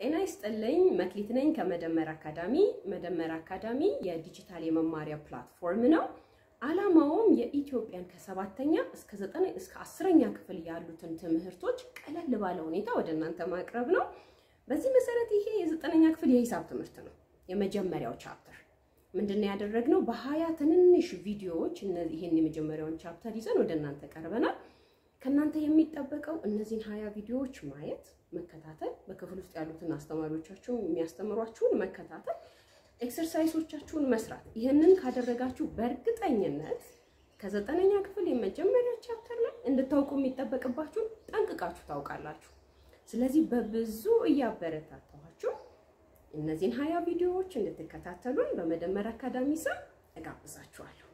ጤና ይስጥልኝ። መክሊት ነኝ ከመደመር አካዳሚ። መደመር አካዳሚ የዲጂታል የመማሪያ ፕላትፎርም ነው። ዓላማውም የኢትዮጵያን ከሰባተኛ እስከ ዘጠኝ እስከ አስረኛ ክፍል ያሉትን ትምህርቶች ቀለል ባለ ሁኔታ ወደ እናንተ ማቅረብ ነው። በዚህ መሰረት ይሄ የዘጠነኛ ክፍል የሂሳብ ትምህርት ነው። የመጀመሪያው ቻፕተር ምንድነው ያደረግነው? በሀያ ትንንሽ ቪዲዮዎች ይህን የመጀመሪያውን ቻፕተር ይዘን ወደ እናንተ ቀርበናል። ከእናንተ የሚጠበቀው እነዚህን ሀያ ቪዲዮዎች ማየት፣ መከታተል፣ በክፍል ውስጥ ያሉትን አስተማሪዎቻችሁን የሚያስተምሯችሁን መከታተል፣ ኤክሰርሳይሶቻችሁን መስራት። ይህንን ካደረጋችሁ በእርግጠኝነት ከዘጠነኛ ክፍል የመጀመሪያ ቻፕተር ላይ እንድታውቁ የሚጠበቅባችሁን ጠንቅቃችሁ ታውቃላችሁ። ስለዚህ በብዙ እያበረታታኋችሁ እነዚህን ሀያ ቪዲዮዎች እንድትከታተሉን በመደመር አካዳሚ ስም እጋብዛችኋለሁ።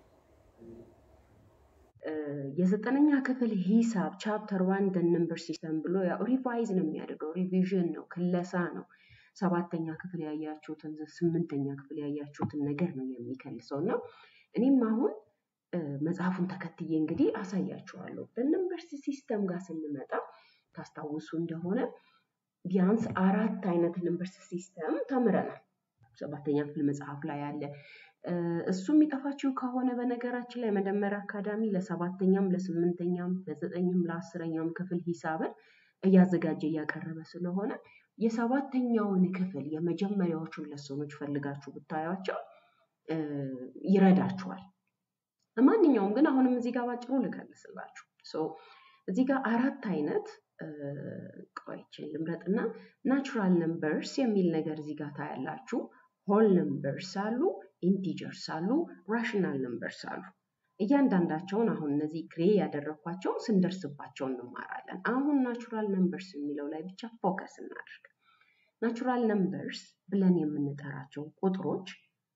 የዘጠነኛ ክፍል ሂሳብ ቻፕተር ዋን ነምበር ሲስተም ብሎ ያው ሪቫይዝ ነው የሚያደርገው። ሪቪዥን ነው፣ ክለሳ ነው። ሰባተኛ ክፍል ያያችሁትን ስምንተኛ ክፍል ያያችሁትን ነገር ነው የሚከልሰው እና እኔም አሁን መጽሐፉን ተከትዬ እንግዲህ አሳያችኋለሁ። በነምበር ሲስተም ጋር ስንመጣ ታስታውሱ እንደሆነ ቢያንስ አራት አይነት ነምበር ሲስተም ተምረናል። ሰባተኛ ክፍል መጽሐፍ ላይ ያለ እሱ የሚጠፋችው ከሆነ በነገራችን ላይ መደመር አካዳሚ ለሰባተኛም ለስምንተኛም ለዘጠኝም ለአስረኛም ክፍል ሂሳብን እያዘጋጀ እያቀረበ ስለሆነ የሰባተኛውን ክፍል የመጀመሪያዎቹን ለሰኖች ፈልጋችሁ ብታያቸው ይረዳችኋል። ማንኛውም ግን አሁንም እዚህ ጋር ባጭሩ ልከልስላችሁ። እዚህ ጋር አራት አይነት ቆይችን ልምረጥና ናቹራል ነምበርስ የሚል ነገር እዚህ ጋር ታያላችሁ። ሆል ነምበርስ አሉ፣ ኢንቲጀርስ አሉ፣ ራሽናል ነምበርስ አሉ። እያንዳንዳቸውን አሁን እነዚህ ግሬ ያደረግኳቸውን ስንደርስባቸው እንማራለን። አሁን ናቹራል ነምበርስ የሚለው ላይ ብቻ ፎከስ እናድርግ። ናቹራል ነምበርስ ብለን የምንጠራቸው ቁጥሮች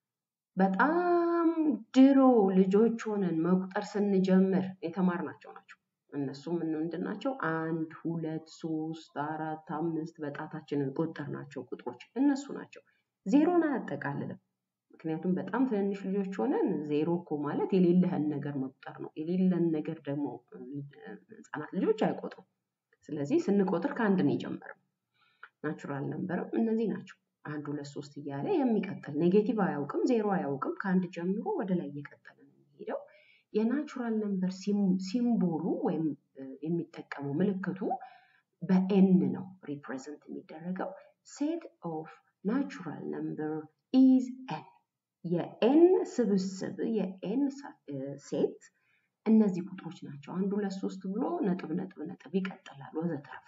በጣም ድሮ ልጆች ሆነን መቁጠር ስንጀምር የተማርናቸው ናቸው። እነሱም ምንድን ናቸው? አንድ፣ ሁለት፣ ሶስት፣ አራት፣ አምስት በጣታችንን ቆጠርናቸው ቁጥሮች እነሱ ናቸው። ዜሮን አያጠቃልልም። ምክንያቱም በጣም ትንንሽ ልጆች ሆነን ዜሮ እኮ ማለት የሌለህን ነገር መቁጠር ነው። የሌለን ነገር ደግሞ ህፃናት ልጆች አይቆጥሩም። ስለዚህ ስንቆጥር ከአንድ ነው የጀመረው። ናቹራል ነምበርም እነዚህ ናቸው። አንድ ሁለት ሶስት እያለ የሚቀጥል ኔጌቲቭ አያውቅም፣ ዜሮ አያውቅም። ከአንድ ጀምሮ ወደ ላይ እየቀጠለ ነው የሚሄደው። የናቹራል ነምበር ሲምቦሉ ወይም የሚጠቀመው ምልክቱ በኤን ነው ሪፕሬዘንት የሚደረገው። ሴት ኦፍ ናቹራል ነምበር ኢዝ ኤን የኤን ስብስብ የኤን ሴት እነዚህ ቁጥሮች ናቸው። አንድ ሁለት ሶስት ብሎ ነጥብ ነጥብ ነጥብ ይቀጥላል ወዘተረፈ።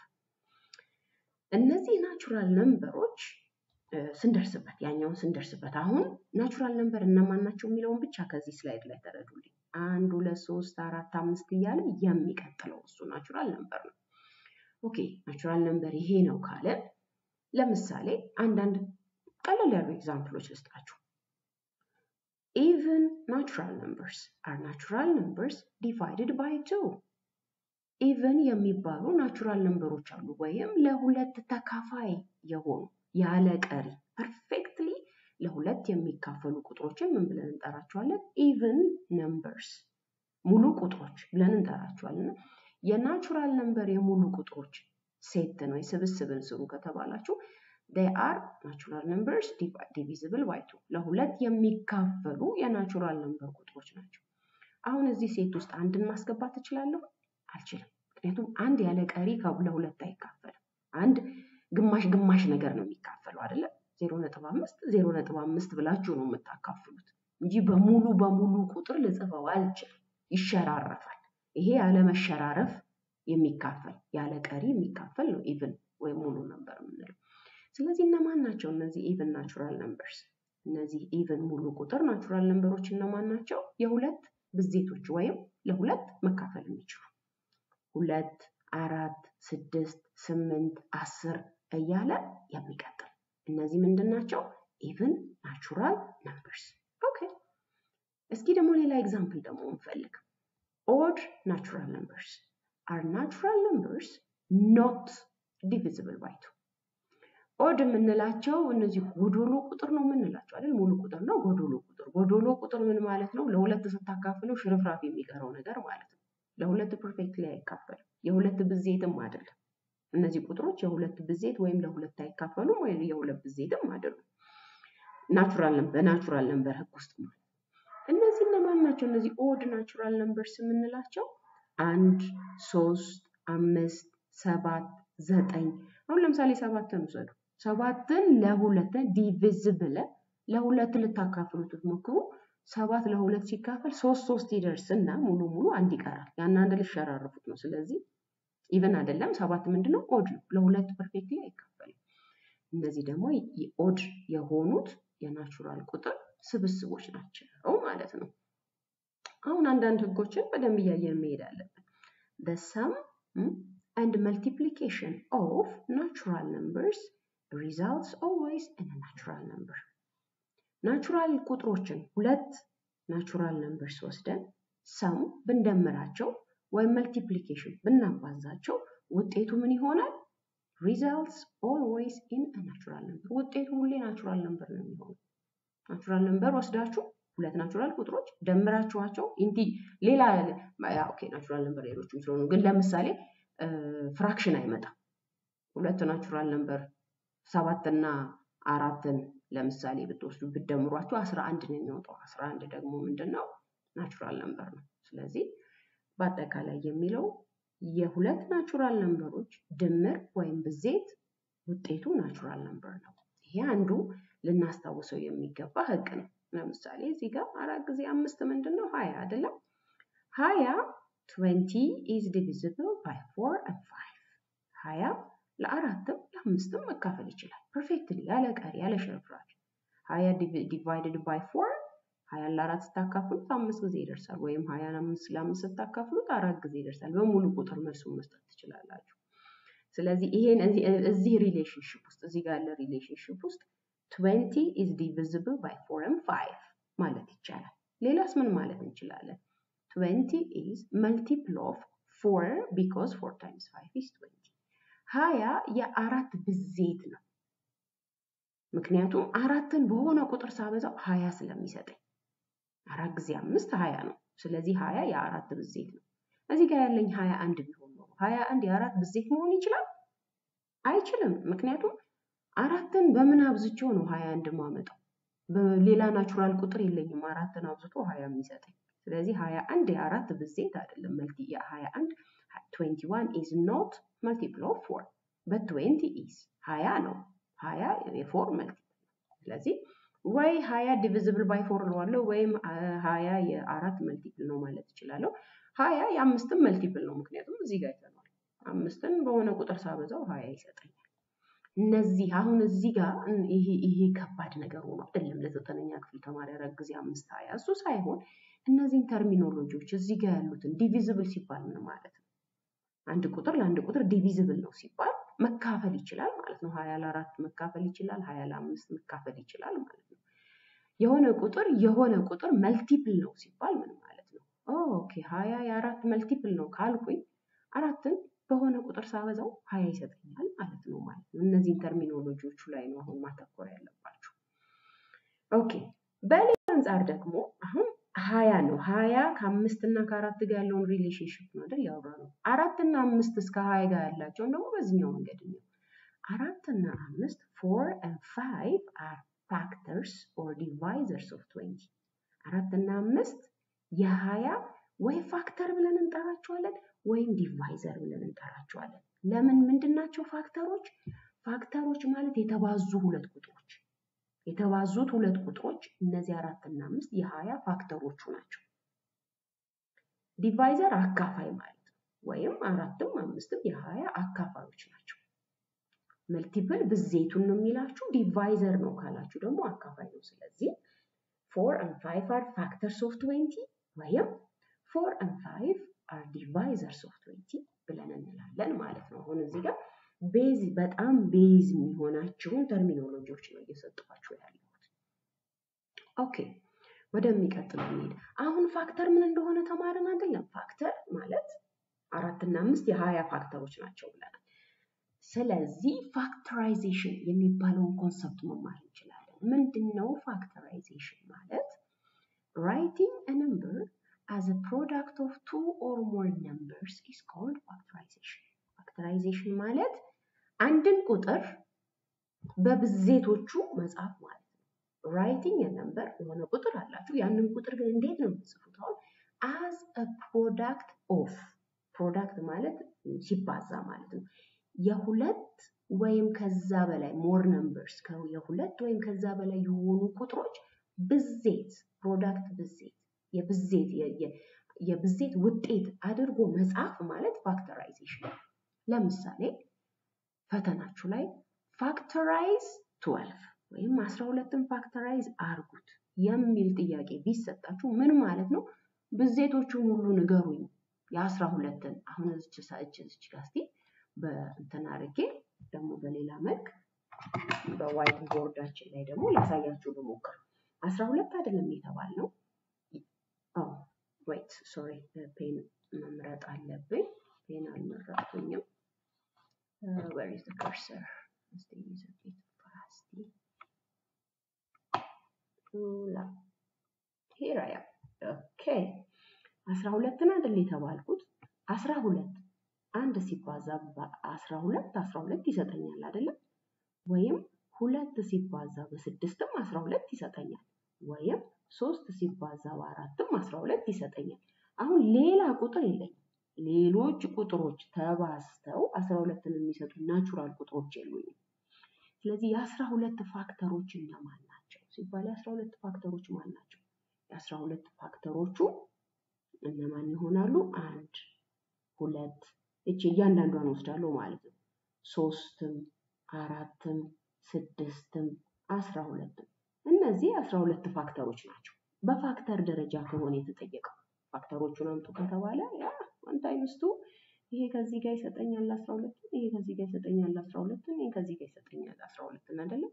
እነዚህ ናቹራል ነምበሮች ስንደርስበት ያኛውን ስንደርስበት አሁን ናቹራል ነምበር እነማን ናቸው የሚለውን ብቻ ከዚህ ስላይድ ላይ ተረዱልኝ። አንድ ሁለት ሶስት አራት አምስት እያለ የሚቀጥለው እሱ ናቹራል ነምበር ነው። ኦኬ ናቹራል ነምበር ይሄ ነው ካለ ለምሳሌ አንዳንድ ቀለል ያሉ ኤግዛምፕሎች ልስጣችሁ። ኢቨን ናቹራል ነምበርስ አር ናቹራል ነምበርስ ዲቫይድድ ባይ ቱ። ኢቨን የሚባሉ ናቹራል ነምበሮች አሉ፣ ወይም ለሁለት ተካፋይ የሆኑ ያለ ቀሪ ፐርፌክትሊ ለሁለት የሚካፈሉ ቁጥሮችን ምን ብለን እንጠራቸዋለን? ኢቨን ነምበርስ ሙሉ ቁጥሮች ብለን እንጠራቸዋለን። የናቹራል ነምበር የሙሉ ቁጥሮች ሴት ነው የስብስብን ስሩ ከተባላችሁ they are natural numbers divisible by two ለሁለት የሚካፈሉ የናቹራል ነምበር ቁጥሮች ናቸው። አሁን እዚህ ሴት ውስጥ አንድን ማስገባት እችላለሁ? አልችልም። ምክንያቱም አንድ ያለ ቀሪ ለሁለት አይካፈልም። አንድ ግማሽ ግማሽ ነገር ነው የሚካፈለው አይደለም። ዜሮ ነጥብ አምስት ዜሮ ነጥብ አምስት ብላችሁ ነው የምታካፍሉት እንጂ በሙሉ በሙሉ ቁጥር ልጽፈው አልችልም። ይሸራረፋል። ይሄ ያለ መሸራረፍ የሚካፈል ያለ ቀሪ የሚካፈል ነው ኢቭን ወይም ሙሉ ነምበር የምንለው። ስለዚህ እነማን ናቸው እነዚህ ኢቭን ናቹራል ነምበርስ? እነዚህ ኢቭን ሙሉ ቁጥር ናቹራል ነምበሮች እነማን ናቸው? የሁለት ብዜቶች ወይም ለሁለት መካፈል የሚችሉ ሁለት፣ አራት፣ ስድስት፣ ስምንት፣ አስር እያለ የሚቀጥል እነዚህ ምንድን ናቸው? ኢቭን ናቹራል ነምበርስ። ኦኬ እስኪ ደግሞ ሌላ ኤግዛምፕል ደግሞ እንፈልግ። ኦድ ናቹራል ነምበርስ አር ናቹራል ነምበርስ ኖት ዲቪዚብል ባይ ቱ። ኦድ የምንላቸው እነዚህ ጎዶሎ ቁጥር ነው የምንላቸው አይደል? ሙሉ ቁጥር ነው ጎዶሎ ቁጥር። ጎዶሎ ቁጥር ምን ማለት ነው? ለሁለት ስታካፍለው ሽርፍራፍ የሚቀረው ነገር ማለት ነው። ለሁለት ፐርፌክትሊ አይካፈልም። የሁለት ብዜትም አይደለም። እነዚህ ቁጥሮች የሁለት ብዜት ወይም ለሁለት አይካፈሉም ወይም የሁለት ብዜትም አይደሉም። ናቹራል በናቹራል ነምበር ህግ ውስጥ ማለት እነዚህ እነማን ናቸው? እነዚህ ኦድ ናቹራል ነምበርስ የምንላቸው አንድ፣ ሶስት፣ አምስት፣ ሰባት፣ ዘጠኝ። አሁን ለምሳሌ ሰባትን ውሰዱ። ሰባትን ለሁለት ዲቪዝብል ለሁለት ልታካፍሉት ብትሞክሩ ሰባት ለሁለት ሲካፈል ሶስት ሶስት ይደርስ እና ሙሉ ሙሉ አንድ ይቀራል። ያን አንድ ልሸራርፉት ነው። ስለዚህ ኢቨን አይደለም ሰባት ምንድነው ኦድ ነው። ለሁለት ፐርፌክትሊ አይካፈልም። እነዚህ ደግሞ ኦድ የሆኑት የናቹራል ቁጥር ስብስቦች ናቸው ማለት ነው። አሁን አንዳንድ ህጎችን በደንብ እያየን መሄድ አለብን። the sum and multiplication of natural numbers results always in a natural number ናቹራል ቁጥሮችን ሁለት ናቹራል ነምበርስ ወስደን ሰም ብንደምራቸው ወይም መልቲፕሊኬሽን ብናባዛቸው ውጤቱ ምን ይሆናል? ሪዛልትስ ኦልዌይስ ኢን ናቹራል ነምበር። ውጤቱ ሁሌ ናቹራል ነምበር ነው የሚሆነው። ናቹራል ነምበር ወስዳችሁ ሁለት ናቹራል ቁጥሮች ደምራችኋቸው ኢንቲ ሌላ ኦኬ ናቹራል ነምበር ሌሎችም ስለሆኑ ግን ለምሳሌ ፍራክሽን አይመጣም። ሁለት ናቹራል ነምበር ሰባትና አራትን ለምሳሌ ብትወስዱ ብትደምሯቸው አስራ አንድ ነው የሚወጣው። አስራ አንድ ደግሞ ምንድን ነው ናቹራል ነምበር ነው። ስለዚህ በአጠቃላይ የሚለው የሁለት ናቹራል ነምበሮች ድምር ወይም ብዜት ውጤቱ ናቹራል ነምበር ነው። ይሄ አንዱ ልናስታውሰው የሚገባ ህግ ነው። ለምሳሌ እዚህ ጋር አራት ጊዜ አምስት ምንድን ነው ሀያ አይደለም? ሀያ ትዌንቲ ኢዝ ዲቪዚብል ባይ ፎር ኤንድ ፋይቭ ሀያ ለአራትም ለአምስትም መካፈል ይችላል። ፐርፌክትሊ ያለ ቀሪ ያለ ሽርፍራፊ ሀያ ዲቫይድድ ባይ ፎር ሀያን ለአራት ስታካፍሉት አምስት ጊዜ ይደርሳል። ወይም ሀያን አምስት ለአምስት ስታካፍሉት አራት ጊዜ ይደርሳል። በሙሉ ቁጥር መልሱን መስጠት ትችላላችሁ። ስለዚህ ይሄን እዚህ ሪሌሽንሽፕ ውስጥ እዚህ ጋር ያለ ሪሌሽንሽፕ ውስጥ ትዌንቲ ኢዝ ዲቪዚብል ባይ ፎር ኤንድ ፋይቭ ማለት ይቻላል። ሌላስ ምን ማለት እንችላለን? ትዌንቲ ኢዝ መልቲፕል ኦፍ ፎር ቢኮዝ ፎር ታይምስ ፋይቭ ኢዝ ትዌንቲ ሀያ የአራት ብዜት ነው። ምክንያቱም አራትን በሆነ ቁጥር ሳበዛው ሀያ ስለሚሰጠኝ አራት ጊዜ አምስት ሀያ ነው። ስለዚህ ሀያ የአራት ብዜት ነው። እዚህ ጋር ያለኝ ሀያ አንድ ቢሆን ነው ሀያ አንድ የአራት ብዜት መሆን ይችላል? አይችልም። ምክንያቱም አራትን በምን አብዝቼው ነው ሀያ አንድ ማመጣው? በሌላ ናቹራል ቁጥር የለኝም አራትን አብዝቶ ሀያ የሚሰጠኝ። ስለዚህ ሀያ አንድ የአራት ብዜት አይደለም። መልቲ የሀያ አንድ ትዌንቲ ዋን ኢዝ ኖት መልቲፕል ኦፍ ፎር በት ትዌንቲ ኢዝ ሀያ ነው። ሀያ የፎር መልቲፕል ስለዚህ ወይ ሀያ ዲቪዚብል ባይ ፎር እለዋለሁ ወይም ሀያ የአራት መልቲፕል ነው ማለት እችላለሁ። ሀያ የአምስትም መልቲፕል ነው ምክንያቱም እዚህ ጋር ይተናል። አምስትን በሆነ ቁጥር ሳበዛው ሀያ ይሰጠኛል። እነዚህ አሁን እዚህ ጋር ይሄ ይሄ ከባድ ነገር ሆኖ አይደለም ለዘጠነኛ ክፍል ተማሪ ያረግ ጊዜ አምስት ሀያ እሱ ሳይሆን እነዚህን ተርሚኖሎጂዎች እዚህ ጋር ያሉትን ዲቪዚብል ሲባል ምን ማለት ነው? አንድ ቁጥር ለአንድ ቁጥር ዲቪዚብል ነው ሲባል መካፈል ይችላል ማለት ነው። ሀያ ለአራት መካፈል ይችላል፣ ሀያ ለአምስት መካፈል ይችላል ማለት ነው። የሆነ ቁጥር የሆነ ቁጥር መልቲፕል ነው ሲባል ምን ማለት ነው? ኦኬ ሀያ የአራት መልቲፕል ነው ካልኩኝ አራትን በሆነ ቁጥር ሳበዛው ሀያ ይሰጠኛል ማለት ነው ማለት ነው። እነዚህን ተርሚኖሎጂዎቹ ላይ ነው አሁን ማተኮር ያለባቸው። ኦኬ በሌላ አንጻር ደግሞ አሁን ሀያ ነው። ሀያ ከአምስት እና ከአራት ጋር ያለውን ሪሌሽንሽፕ ነው አይደል ያወራ ነው። አራት እና አምስት እስከ ሀያ ጋር ያላቸውን ደግሞ በዚህኛው መንገድ ነው። አራት እና አምስት ፎር ኤንድ ፋይቭ አር ፋክተርስ ኦር ዲቫይዘርስ ኦፍ ትዌንቲ አራት እና አምስት የሀያ ወይ ፋክተር ብለን እንጠራቸዋለን ወይም ዲቫይዘር ብለን እንጠራቸዋለን። ለምን ምንድን ናቸው ፋክተሮች? ፋክተሮች ማለት የተባዙ ሁለት ቁጥሮች የተባዙት ሁለት ቁጥሮች እነዚህ አራት እና አምስት የሀያ ፋክተሮቹ ናቸው። ዲቫይዘር አካፋይ ማለት ነው። ወይም አራትም አምስትም የሀያ አካፋዮች ናቸው። መልቲፕል ብዜቱን ነው የሚላችሁ። ዲቫይዘር ነው ካላችሁ ደግሞ አካፋይ ነው። ስለዚህ ፎር ኤንድ ፋይቭ አር ፋክተርስ ኦፍ ትዌንቲ ወይም ፎር ኤንድ ፋይቭ አር ዲቫይዘርስ ኦፍ ትዌንቲ ብለን እንላለን ማለት ነው። አሁን እዚህ ጋር ቤዝ በጣም ቤዝ የሚሆናቸውን ተርሚኖሎጂዎች ነው እየሰጠኋቸው ያለሁት። ኦኬ ወደሚቀጥለው እንሂድ። አሁን ፋክተር ምን እንደሆነ ተማርን አይደለም? ፋክተር ማለት አራትና አምስት የሀያ ፋክተሮች ናቸው ብለናል። ስለዚህ ፋክተራይዜሽን የሚባለውን ኮንሰፕት መማር እንችላለን። ምንድን ነው ፋክተራይዜሽን ማለት? ራይቲንግ a number as a product of two or more numbers is called factorization. ፋክተራይዜሽን ማለት አንድን ቁጥር በብዜቶቹ መጻፍ ማለት ነው። ራይቲንግ ነምበር የሆነ ቁጥር አላችሁ። ያንን ቁጥር ግን እንዴት ነው የምትጽፉት? አሁን አዝ አ ፕሮዳክት ኦፍ ፕሮዳክት ማለት ሲባዛ ማለት ነው። የሁለት ወይም ከዛ በላይ ሞር ነምበርስ የሁለት ወይም ከዛ በላይ የሆኑ ቁጥሮች ብዜት ፕሮዳክት ብዜት የብዜት የብዜት ውጤት አድርጎ መጻፍ ማለት ፋክተራይዜሽን። ለምሳሌ ፈተናችሁ ላይ ፋክተራይዝ ትወልፍ ወይም አስራ ሁለትን ፋክተራይዝ አርጉት የሚል ጥያቄ ቢሰጣችሁ ምን ማለት ነው? ብዜቶቹን ሁሉ ንገሩኝ የአስራ ሁለትን አሁን እዚች ሳእች እዚች ጋር እስቲ በእንትን አድርጌ ደግሞ በሌላ መልክ በዋይት ቦርዳችን ላይ ደግሞ ላሳያችሁ ልሞክር። አስራ ሁለት አይደለም የተባልነው። ወይት ሶሪ ፔን መምረጥ አለብኝ። ፔን አልመረጥኩኝም። ዌር ኢዝ ዘ ከርሰር? እስቲ ዩዝ ኢት ፋስት ላ ሂር አይ አም ኦኬ። አስራ ሁለትን አይደል የተባልኩት? አስራ ሁለት አንድ ሲባዛ በአስራ ሁለት አስራ ሁለት ይሰጠኛል አይደለም? ወይም ሁለት ሲባዛ በስድስትም አስራ ሁለት ይሰጠኛል። ወይም ሶስት ሲባዛ በአራትም አስራ ሁለት ይሰጠኛል። አሁን ሌላ ቁጥር የለኝም። ሌሎች ቁጥሮች ተባዝተው አስራ ሁለትን የሚሰጡ ናቹራል ቁጥሮች የሉኝም። ስለዚህ የአስራ ሁለት ፋክተሮች እነማን ናቸው ሲባል የአስራ ሁለት ፋክተሮች ማን ናቸው? የአስራ ሁለት ፋክተሮቹ እነማን ይሆናሉ? አንድ ሁለት እቺ እያንዳንዷን ወስዳለሁ ማለት ነው። ሶስትም አራትም ስድስትም አስራ ሁለትም እነዚህ አስራ ሁለት ፋክተሮች ናቸው። በፋክተር ደረጃ ከሆነ የተጠየቀው ፋክተሮቹን አምጡ ከተባለ ያ ዋን ታይምስ ቱ ይሄ ከዚህ ጋር ይሰጠኛል አስራ ሁለትን ይሄ ከዚህ ጋር ይሰጠኛል አስራ ሁለትን ይሄ ከዚህ ጋር ይሰጠኛል አስራ ሁለትን አይደለም።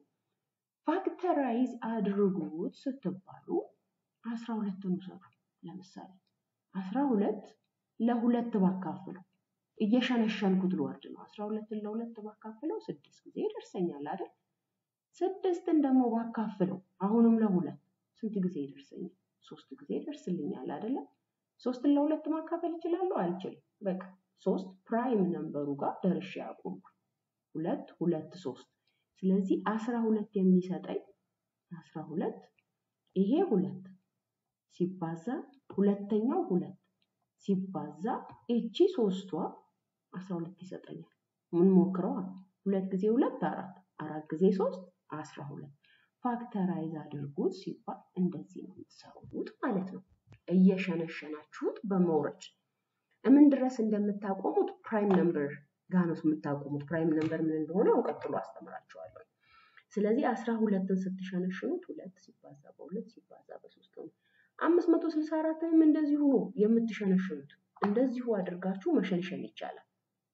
ፋክተራይዝ አድርጉት ስትባሉ አስራ ሁለትን ውሰዱ። ለምሳሌ አስራ ሁለት ለሁለት ባካፍለው እየሸነሸንኩት ልወርድ ነው። አስራ ሁለትን ለሁለት ባካፍለው ስድስት ጊዜ ይደርሰኛል አይደል? ስድስትን ደግሞ ባካፍለው አሁንም ለሁለት ስንት ጊዜ ይደርሰኛል? ሶስት ጊዜ ይደርስልኛል አይደለም? ሶስትን ለሁለት ማካፈል እችላለሁ? አልችልም። በቃ ሶስት ፕራይም ነምበሩ ጋር ደርሼ አቆምኩ። ሁለት ሁለት ሶስት። ስለዚህ አስራ ሁለት የሚሰጠኝ አስራ ሁለት ይሄ ሁለት ሲባዛ ሁለተኛው ሁለት ሲባዛ እቺ ሶስቷ አስራ ሁለት ይሰጠኛል። ምን ሞክረዋ ሁለት ጊዜ ሁለት አራት አራት ጊዜ ሶስት አስራ ሁለት ፋክተራይዝ አድርጉት ሲባል እንደዚህ ነው የምትሰሩት ማለት ነው። እየሸነሸናችሁት በመውረድ ምን ድረስ እንደምታቆሙት ፕራይም ነምበር ጋር ነው የምታቆሙት። ፕራይም ነምበር ምን እንደሆነ አሁን ቀጥሎ አስተምራችኋለሁ። ስለዚህ አስራ ሁለትን ስትሸነሽኑት ሁለት ሲባዛ በሁለት ሲባዛ በሶስት ነው። አምስት መቶ ስልሳ አራትንም እንደዚሁ ነው የምትሸነሽኑት። እንደዚሁ አድርጋችሁ መሸንሸን ይቻላል።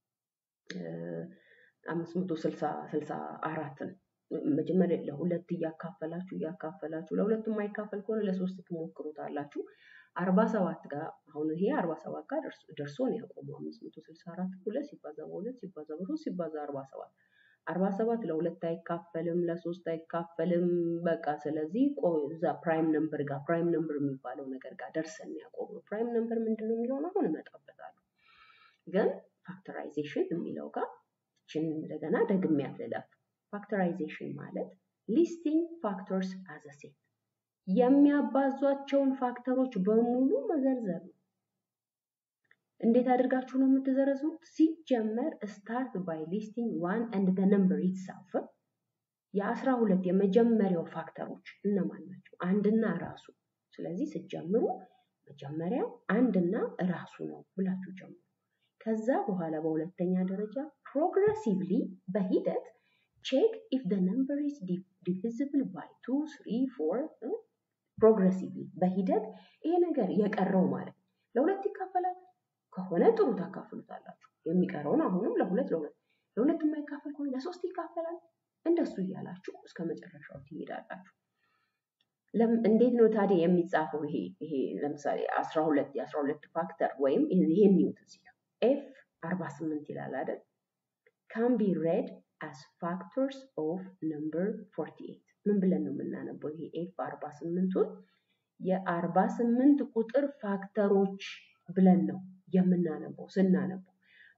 አምስት መቶ ስልሳ ስልሳ አራትን መጀመሪያ ለሁለት እያካፈላችሁ እያካፈላችሁ ለሁለት የማይካፈል ከሆነ ለሶስት ትሞክሩታላችሁ። አርባ ሰባት ጋር አሁን ይሄ አርባ ሰባት ጋር ደርሶ ነው ያቆመው። አምስት መቶ ስልሳ አራት ሁለት ሲባዛ በሁለት ሲባዛ በሶስት ሲባዛ አርባ ሰባት አርባ ሰባት ለሁለት አይካፈልም፣ ለሶስት አይካፈልም። በቃ ስለዚህ እዛ ፕራይም ነምበር ጋር ፕራይም ነምበር የሚባለው ነገር ጋር ደርሰን ያቆመው። ፕራይም ነምበር ምንድን ነው የሚለውን አሁን እመጣበታለሁ። ግን ፋክተራይዜሽን የሚለው ጋር ይችን እንደገና ደግሜያት ልለፍ። ፋክተራይዜሽን ማለት ሊስቲንግ ፋክተርስ አዘ ሴት የሚያባዟቸውን ፋክተሮች በሙሉ መዘርዘር ነው። እንዴት አድርጋችሁ ነው የምትዘረዙት? ሲጀመር ስታርት ባይ ሊስቲንግ ዋን ኤንድ ዘ ነምበር ኢትሰልፍ የአስራ ሁለት የመጀመሪያው ፋክተሮች እነማን ናቸው? አንድና ራሱ። ስለዚህ ስትጀምሩ መጀመሪያ አንድና ራሱ ነው ብላችሁ ጀምሩ። ከዛ በኋላ በሁለተኛ ደረጃ ፕሮግረሲቭሊ በሂደት ቼክ ኢፍ ዘ ነምበር ኢዝ ዲቪዚብል ባይ ቱ ስሪ ፎር ፕሮግረሲቭሊ በሂደት ይሄ ነገር የቀረው ማለት ነው ለሁለት ይካፈላል ከሆነ ጥሩ ታካፍሉታላችሁ። የሚቀረውን አሁንም ለሁለት ለሁለት ለሁለት የማይካፈል ከሆነ ለሶስት ይካፈላል። እንደሱ እያላችሁ እስከ መጨረሻው ትሄዳላችሁ። እንዴት ነው ታዲያ የሚጻፈው? ይሄ ይሄ ለምሳሌ አስራ ሁለት የአስራ ሁለት ፋክተር ወይም ይሄን ኒውት እዚህ ጋር ኤፍ አርባ ስምንት ይላል አይደል? ካን ቢ ሬድ አስ ፋክተርስ ኦፍ ነምበር ፎርቲ ኤይት ምን ብለን ነው የምናነበው? ይሄ ኤፍ አርባ ስምንቱን የአርባ ስምንት ቁጥር ፋክተሮች ብለን ነው የምናነበው። ስናነበው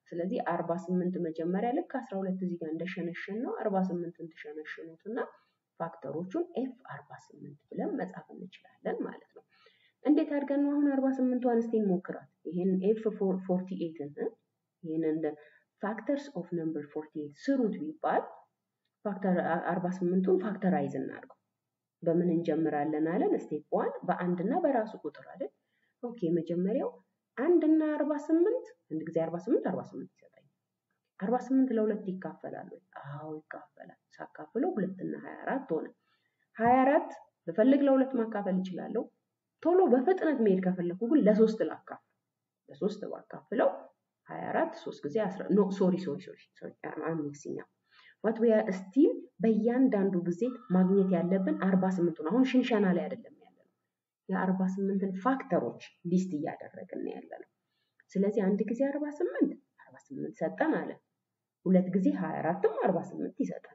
ስለዚህ አርባ ስምንት መጀመሪያ ልክ አስራ ሁለት እዚህ ጋር እንደሸነሸን ነው አርባ ስምንትን ትሸነሽኑት እና ፋክተሮቹን ኤፍ አርባ ስምንት ብለን መጻፍ እንችላለን ማለት ነው። እንዴት አድርገን ነው አሁን አርባ ስምንቷን እስቲ እንሞክራት። ይህን ኤፍ ፎርቲ ኤይትን ይህንን ፋክተርስ ኦፍ ነምበር ፎርቲ ኤይት ስሩት ቢባል ፋክተር አርባ ስምንቱን ፋክተራይዝ እናድርገው። በምን እንጀምራለን አለን? ስቴፕ ዋን በአንድ እና በራሱ ቁጥር አይደል? ኦኬ መጀመሪያው አንድ እና አርባ ስምንት አንድ ጊዜ አርባ ስምንት አርባ ስምንት ይሰጠኛል። አርባ ስምንት ለሁለት ይካፈላል ወይ? አዎ ይካፈላል። ሳካፍለው ሁለት እና ሀያ አራት ሆነ። ሀያ አራት ብፈልግ ለሁለት ማካፈል እችላለሁ። ቶሎ በፍጥነት መሄድ ከፈለኩ ግን ለሶስት ላካፍል። ለሶስት ባካፍለው ሀያ አራት ሶስት ጊዜ አስራ ኖ ሶሪ ሶሪ ሶሪ ሶሪ አም ሚክሲንግ ዋት ዊ አር ስቲል በእያንዳንዱ ጊዜ ማግኘት ያለብን አርባ ስምንቱን አሁን ሽንሸና ላይ አይደለም ያለ ነው። የአርባ ስምንትን ፋክተሮች ሊስት እያደረግን ያለ ነው። ስለዚህ አንድ ጊዜ አርባ ስምንት አርባ ስምንት ሰጠን አለ። ሁለት ጊዜ ሀያ አራትም አርባ ስምንት ይሰጠናል።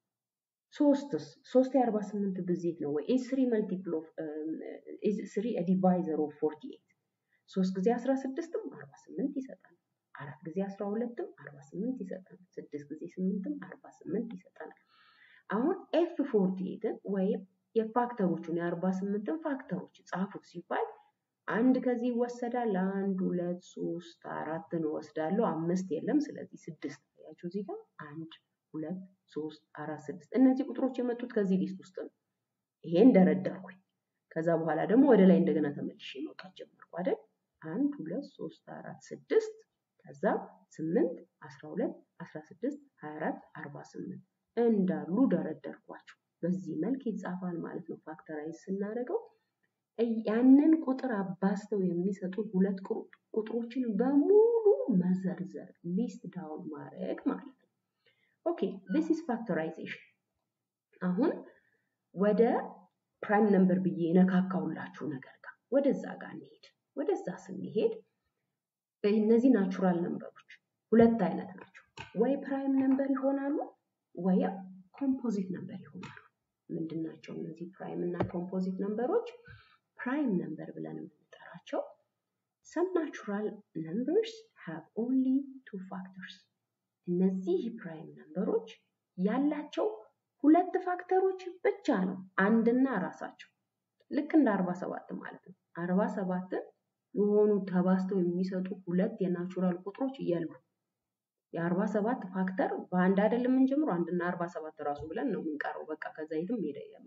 ሶስትስ ሶስት የአርባ ስምንት ብዜት ነው ወይ? ኢዝ ስሪ መልቲፕል ኦፍ ኢዝ ስሪ ዲቫይዘር ኦፍ ፎርቲ ኤይት ሶስት ጊዜ አስራ ስድስትም አርባ ስምንት ይሰጠናል። አራት ጊዜ አስራ ሁለትም አርባ ስምንት ይሰጠናል። ስድስት ጊዜ ስምንትም አርባ ስምንት ይሰጠናል። አሁን ኤፍ ፎርቲ ኤይትን ወይም የፋክተሮቹን የአርባ ስምንትን ፋክተሮች ጻፉት ሲባል አንድ ከዚህ ይወሰዳል። አንድ ሁለት ሶስት አራትን እወስዳለሁ። አምስት የለም። ስለዚህ ስድስት ያቸው እዚህ ጋር አንድ ሁለት ሶስት አራት ስድስት እነዚህ ቁጥሮች የመጡት ከዚህ ሊስት ውስጥ ነው። ይሄን ደረደርኩኝ። ከዛ በኋላ ደግሞ ወደ ላይ እንደገና ተመልሼ መውጣት ጀመርኩ አይደል? አንድ ሁለት ሶስት አራት ስድስት ከዛ ስምንት አስራ ሁለት አስራ ስድስት ሀያ አራት አርባ ስምንት እንዳሉ ደረደርኳቸው። በዚህ መልክ ይጻፋል ማለት ነው። ፋክተራይዝ ስናደርገው ያንን ቁጥር አባዝተው የሚሰጡ ሁለት ቁጥሮችን በሙሉ መዘርዘር ሊስት ዳውን ማድረግ ማለት ነው። ኦኬ ዲስ ኢዝ ፋክተራይዜሽን። አሁን ወደ ፕራይም ነምበር ብዬ የነካካውላችሁ ነገር ጋር ወደዛ ጋር እንሄድ። ወደዛ ስንሄድ እነዚህ ናቹራል ነምበሮች ሁለት አይነት ናቸው። ወይ ፕራይም ነምበር ይሆናሉ ወይም ኮምፖዚት ነምበር ይሆናሉ። ምንድን ናቸው እነዚህ ፕራይም እና ኮምፖዚት ነምበሮች? ፕራይም ነምበር ብለን የምንጠራቸው some natural numbers have only two factors እነዚህ ፕራይም ነምበሮች ያላቸው ሁለት ፋክተሮች ብቻ ነው፣ አንድና ራሳቸው። ልክ እንደ አርባ ሰባት ማለት ነው። አርባ ሰባትን የሆኑ ተባዝተው የሚሰጡ ሁለት የናቹራል ቁጥሮች የሉ። የአርባ ሰባት ፋክተር በአንድ አይደለም የምንጀምረው፣ አንድና አርባ ሰባት ራሱ ብለን ነው የምንቀረው። በቃ ከዛ የትም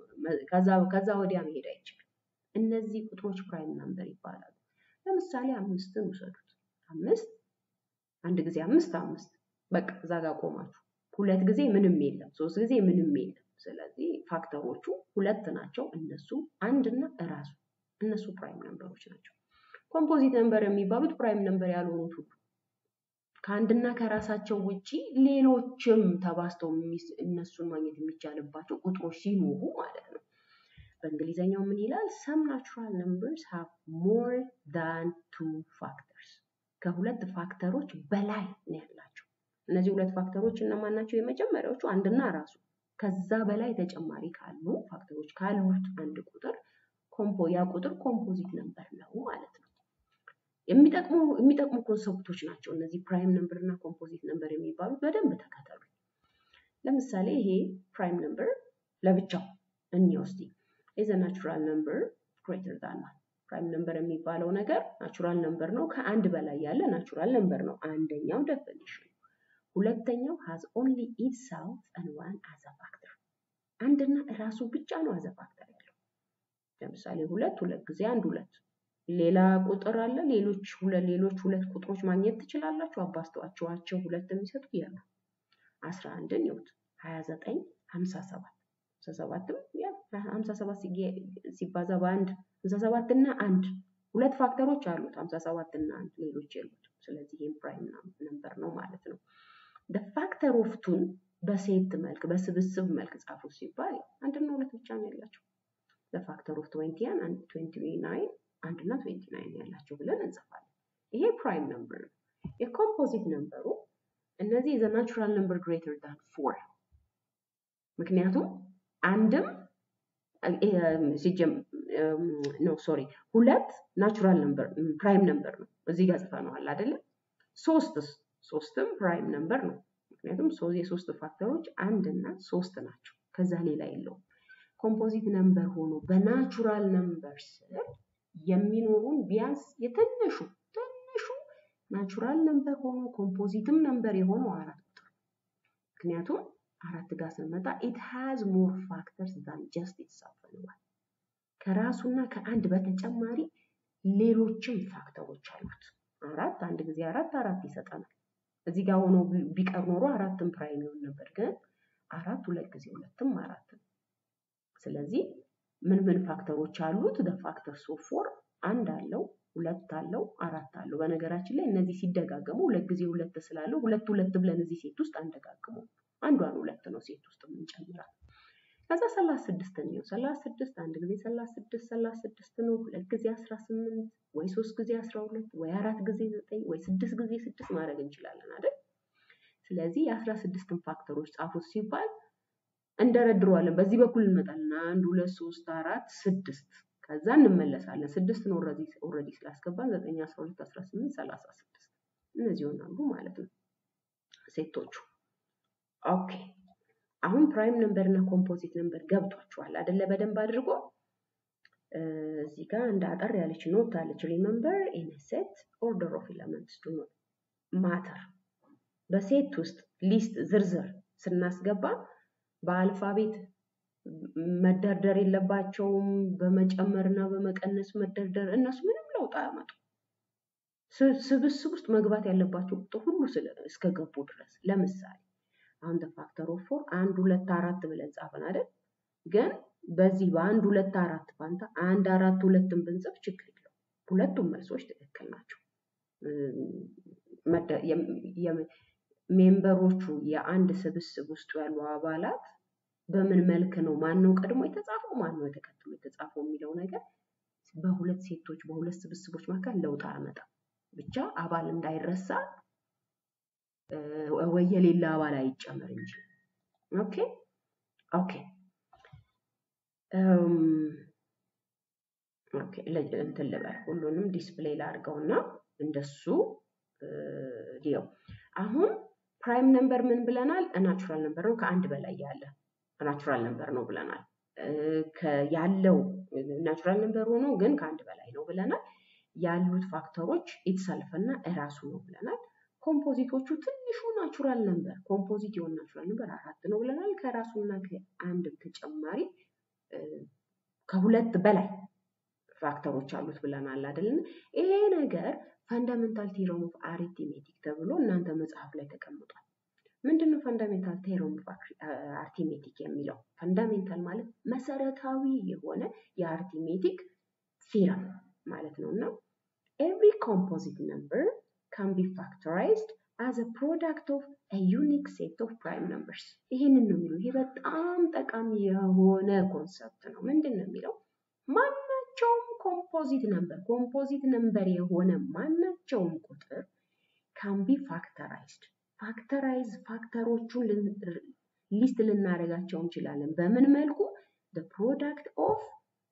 ከዛ ወዲያ መሄድ አይችልም። እነዚህ ቁጥሮች ፕራይም ነምበር ይባላሉ። ለምሳሌ አምስትን ውሰዱት። አምስት አንድ ጊዜ አምስት አምስት በቃ እዛ ጋር ቆማችሁ። ሁለት ጊዜ ምንም የለም፣ ሶስት ጊዜ ምንም የለም። ስለዚህ ፋክተሮቹ ሁለት ናቸው። እነሱ አንድና እራሱ እነሱ ፕራይም ነምበሮች ናቸው። ኮምፖዚት ነምበር የሚባሉት ፕራይም ነምበር ያልሆኑት ሁሉ ከአንድና ከራሳቸው ውጪ ሌሎችም ተባዝተው እነሱን ማግኘት የሚቻልባቸው ቁጥሮች ሲኖሩ ማለት ነው። በእንግሊዘኛው ምን ይላል? ሰም ናቹራል ነምበርስ ሃቭ ሞር ዳን ቱ ፋክተርስ ከሁለት ፋክተሮች በላይ ነው ያላቸው። እነዚህ ሁለት ፋክተሮች እነማን ናቸው? የመጀመሪያዎቹ አንድና ራሱ ከዛ በላይ ተጨማሪ ካሉ ፋክተሮች ካሉት አንድ ቁጥር ኮምፖ ያ ቁጥር ኮምፖዚት ነምበር ነው ማለት ነው። የሚጠቅሙ የሚጠቅሙ ኮንሰፕቶች ናቸው እነዚህ ፕራይም ነምበር እና ኮምፖዚት ነምበር የሚባሉት በደንብ ተከተሉ። ለምሳሌ ይሄ ፕራይም ነምበር ለብቻው እንየው እስቲ ኢዝ አ ናቹራል ነምበር ግሬተር ዛን ዋን ፕራይም ነምበር የሚባለው ነገር ናቹራል ነምበር ነው። ከአንድ በላይ ያለ ናቹራል ነምበር ነው። አንደኛው ዴፊኒሽን። ሁለተኛው ሃዝ ኦንሊ ኢትሰልፍ ኤንድ ዋን አዝ አ ፋክተር አንድና ራሱ ብቻ ነው አዘ ፋክተር ያለው። ለምሳሌ ሁለት ሁለት ጊዜ አንድ ሁለት ሌላ ቁጥር አለ። ሌሎች ሁለት ሌሎች ሁለት ቁጥሮች ማግኘት ትችላላችሁ። አባስተዋቸዋቸው ሁለት የሚሰጡ ያሉ አስራ አንድን ይሁት ሀያ ዘጠኝ ሀምሳ ሰባት ሀምሳ ሰባትም ያ ሀምሳ ሰባት ሲባዛ በአንድ ሀምሳ ሰባት እና አንድ ሁለት ፋክተሮች አሉት። ሀምሳ ሰባት እና አንድ ሌሎች የሉት። ስለዚህ ይህም ፕራይም ነምበር ነው ማለት ነው። ፋክተር ኦፍ ቱን በሴት መልክ በስብስብ መልክ ጻፉ ሲባል አንድና ሁለት ብቻ ነው ያላቸው። ለፋክተር ኦፍ ትዌንቲያን ትዌንቲ ናይን አንድ እና ትዌንቲ ናይን ያላቸው ብለን እንጽፋለን። ይሄ ፕራይም ነምበር ነው። የኮምፖዚት ነምበሩ እነዚህ ዘ ናቹራል ነምበር ግሬተር ዳን ፎር ምክንያቱም አንድም ነው ሶሪ ሁለት ናቹራል ነምበር ፕራይም ነምበር ነው። እዚህ ጋር ጽፈነዋል አይደለም። ሶስትስ ሶስትም ፕራይም ነምበር ነው። ምክንያቱም የሶስት ፋክተሮች አንድ እና ሶስት ናቸው። ከዛ ሌላ የለውም። ኮምፖዚት ነምበር ሆኖ በናቹራል ነምበር ስር የሚኖሩን ቢያንስ የትንሹ ትንሹ ናቹራል ነምበር ሆኖ ኮምፖዚትም ነምበር የሆነው አራት ቁጥር ምክንያቱም አራት ጋር ስንመጣ ኢት ሃዝ ሞር ፋክተርስ ዛን ጀስት ኢትሰልፍ እንላለን። ከራሱና ከአንድ በተጨማሪ ሌሎችም ፋክተሮች አሉት። አራት አንድ ጊዜ አራት አራት ይሰጠናል። እዚህ ጋር ሆኖ ቢቀር ኖሮ አራትም ፕራይም ይሆን ነበር፣ ግን አራት ሁለት ጊዜ ሁለትም አራት ነው። ስለዚህ ምን ምን ፋክተሮች አሉት? ደ ፋክተርስ ኦፍ ፎር አንድ አለው፣ ሁለት አለው፣ አራት አለው። በነገራችን ላይ እነዚህ ሲደጋገሙ ሁለት ጊዜ ሁለት ስላለው ሁለት ሁለት ብለን እዚህ ሴት ውስጥ አንደጋግመው አንዷን ሁለት ነው ሴት ውስጥ የምንጨምራት። ከዛ ሰላሳ ስድስት ነው። ሰላሳ ስድስት አንድ ጊዜ ሰላሳ ስድስት ሰላሳ ስድስት ነው። ሁለት ጊዜ አስራ ስምንት ወይ ሶስት ጊዜ አስራ ሁለት ወይ አራት ጊዜ ዘጠኝ ወይ ስድስት ጊዜ ስድስት ማድረግ እንችላለን አይደል? ስለዚህ የአስራ ስድስትን ፋክተሮች ጻፉት ሲባል እንደረድረዋለን። በዚህ በኩል እንመጣለን። አንድ ሁለት ሶስት አራት ስድስት ከዛ እንመለሳለን። ስድስትን ኦልሬዲ ስላስገባን ዘጠኝ አስራ ሁለት አስራ ስምንት ሰላሳ ስድስት እነዚህ ይሆናሉ ማለት ነው ሴቶቹ። ኦኬ አሁን ፕራይም ነምበር እና ኮምፖዚት ነምበር ገብቷችኋል አደለ? በደንብ አድርጎ እዚህ ጋር እንደ አጠር ያለች ኖት አለች። ሪመምበር ኢን ሴት ኦርደር ኦፍ ኤለመንትስ ዱ ኖት ማተር። በሴት ውስጥ ሊስት ዝርዝር ስናስገባ በአልፋቤት መደርደር የለባቸውም። በመጨመር እና በመቀነስ መደርደር እነሱ ምንም ለውጥ አያመጡ። ስብስብ ውስጥ መግባት ያለባቸው ቁጥር ሁሉ እስከገቡ ድረስ ለምሳሌ አሁን ፋክተር ኦፍ ፎር አንድ ሁለት አራት ብለን ጻፈን አይደል? ግን በዚህ በአንድ ሁለት አራት ፋንታ አንድ አራት ሁለትን ብንጽፍ ችግር የለው። ሁለቱም መልሶች ትክክል ናቸው። ሜምበሮቹ የአንድ ስብስብ ውስጥ ያሉ አባላት በምን መልክ ነው ማን ነው ቀድሞ የተጻፈው ማን ነው ተከትሎ የተጻፈው የሚለው ነገር በሁለት ሴቶች በሁለት ስብስቦች መካከል ለውጥ አያመጣም። ብቻ አባል እንዳይረሳ ወይ የሌላ አባል አይጨመር እንጂ። ኦኬ ኦኬ ኦኬ እንትን ልበል ሁሉንም ዲስፕሌይ ላድርገውና እንደሱ ዲው አሁን ፕራይም ነምበር ምን ብለናል? ናቹራል ነምበር ነው ከአንድ በላይ ያለ ናቹራል ነምበር ነው ብለናል። ያለው ናቹራል ነምበር ሆኖ ግን ከአንድ በላይ ነው ብለናል። ያሉት ፋክተሮች ኢትሰልፍ እና እራሱ ነው ብለናል። ኮምፖዚቶቹ ትንሹ ናቹራል ነምበር ኮምፖዚት የሆነ ናቹራል ነምበር አራት ነው ብለናል። ከራሱና ከአንድ ተጨማሪ ከሁለት በላይ ፋክተሮች አሉት ብለናል አይደል? ይሄ ነገር ፈንዳሜንታል ቴሮም ኦፍ አሪትሜቲክ ተብሎ እናንተ መጽሐፍ ላይ ተቀምጧል። ምንድን ነው ፈንዳሜንታል ቴሮም ኦፍ አርቲሜቲክ የሚለው? ፈንዳሜንታል ማለት መሰረታዊ የሆነ የአርቲሜቲክ ቴረም ማለት ነው እና ኤቭሪ ኮምፖዚት ነምበር ካን ቢ ፋክተራይዝድ አዝ አ ፕሮዳክት ኦፍ አ ዩኒክ ሴት ኦፍ ፕራይም ነምበርስ። ይህንን ነው የሚለው። ይሄ በጣም ጠቃሚ የሆነ ኮንሰፕት ነው። ምንድን ነው የሚለው? ማናቸውም ኮምፖዚት ነምበር ኮምፖዚት ነምበር የሆነ ማናቸውም ቁጥር ካን ቢ ፋክተራይዝድ ፋክተራይዝ ፋክተሮቹን ሊስት ልናደርጋቸው እንችላለን። በምን መልኩ? ፕሮዳክት ኦፍ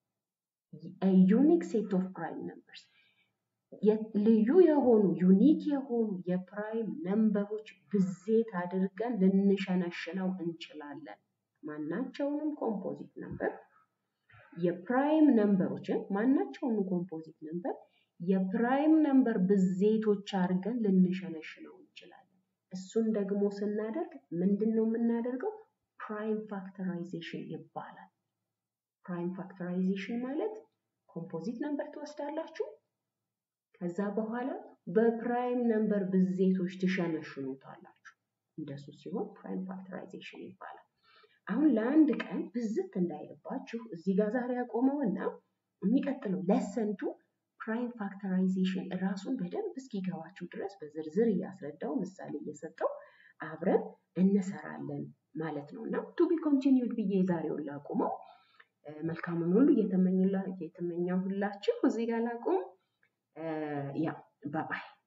ዩኒክ ሴት ኦፍ ፕራይም ነምበርስ ልዩ የሆኑ ዩኒክ የሆኑ የፕራይም ነምበሮች ብዜት አድርገን ልንሸነሽነው እንችላለን። ማናቸውንም ኮምፖዚት ነምበር የፕራይም ነምበሮችን ማናቸውንም ኮምፖዚት ነምበር የፕራይም ነምበር ብዜቶች አድርገን ልንሸነሽነው እንችላለን። እሱን ደግሞ ስናደርግ ምንድን ነው የምናደርገው? ፕራይም ፋክተራይዜሽን ይባላል። ፕራይም ፋክተራይዜሽን ማለት ኮምፖዚት ነምበር ትወስዳላችሁ ከዛ በኋላ በፕራይም ነምበር ብዜቶች ትሸነሽኑታላችሁ። እንደሱ ሲሆን ፕራይም ፋክተራይዜሽን ይባላል። አሁን ለአንድ ቀን ብዝት እንዳይልባችሁ እዚህ ጋር ዛሬ ያቆመውና የሚቀጥለው ለሰንቱ ፕራይም ፋክተራይዜሽን ራሱን በደንብ እስኪገባችሁ ድረስ በዝርዝር እያስረዳው ምሳሌ እየሰጠው አብረን እንሰራለን ማለት ነው እና ቱ ቢ ኮንቲኒውድ ብዬ ዛሬውን ላቁመው። መልካሙን ሁሉ እየተመኘሁላችሁ እዚህ ጋር ላቁም። ያ ባባይ